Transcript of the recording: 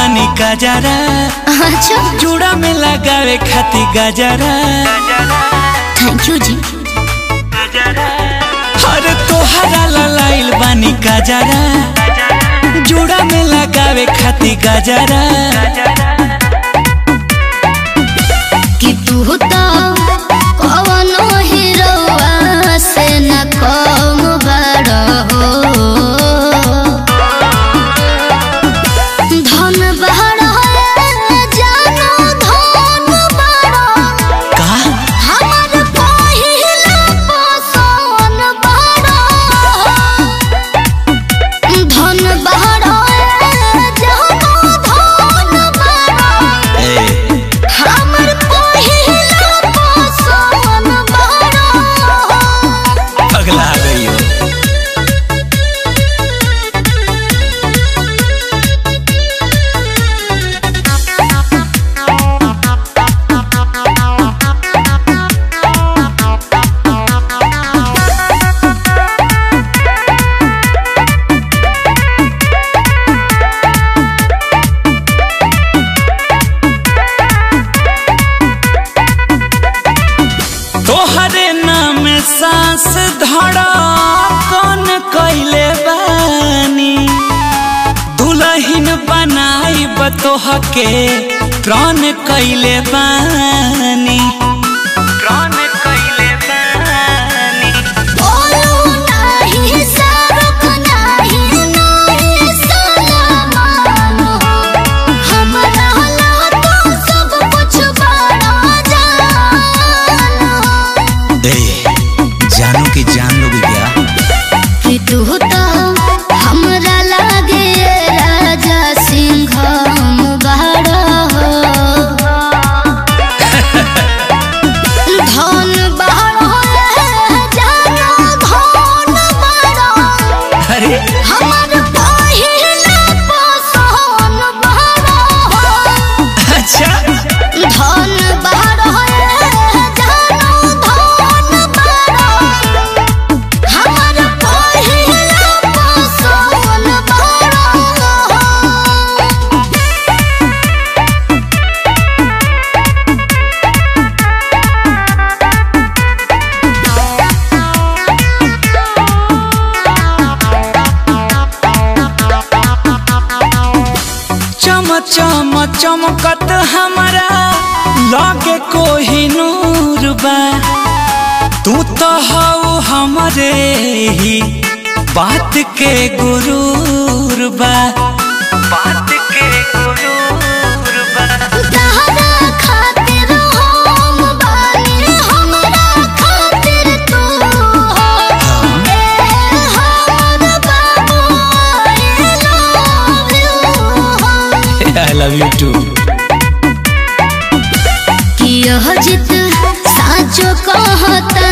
बानी गजरा अच्छा चूड़ा में लगावे खाती गजरा थैंक यू जी अरे तोहरा लाइल बानी गजरा चूड़ा में लगावे खाती गजरा कि तू तो कवनो हीरोआ से न कम बड़ हो धन बड़ जानो धन बड़ का हमर पहिला पसंद बड़ धन बड़ जानो धन बड़ ए, हमर पहिला पसंद बड़ पगला गई हो तोहरे नाम सांस धड़ा कौन कैले बानी दुल्हन बनाई बतोह के प्राण कैले बानी प्राण कैले बानी बोलू नाही सरुक नाही नाही सलामान हमरा ला तो सब कुछ बड़ा जान ए, जानू की जान लोगी क्या कि तू तो हमरा लागे राजा सिंह बड़ा हो धन बड़ा जानो धन बड़ा अरे हमर पहिला पसंद बड़ा अच्छा धन बड़ा जानो धन बड़ा हमर पहिला पसंद बड़ा चम चम चमकत हमारा लगे कोही नूर बा तू तो हऊ हमरे ही बात के गुरूर बा बात के गुरूर बा तहरा खातिर हम बानी हमरा खातिर तू हो ए हमर बाबू I love you I love you too कि यह जित साचो कहता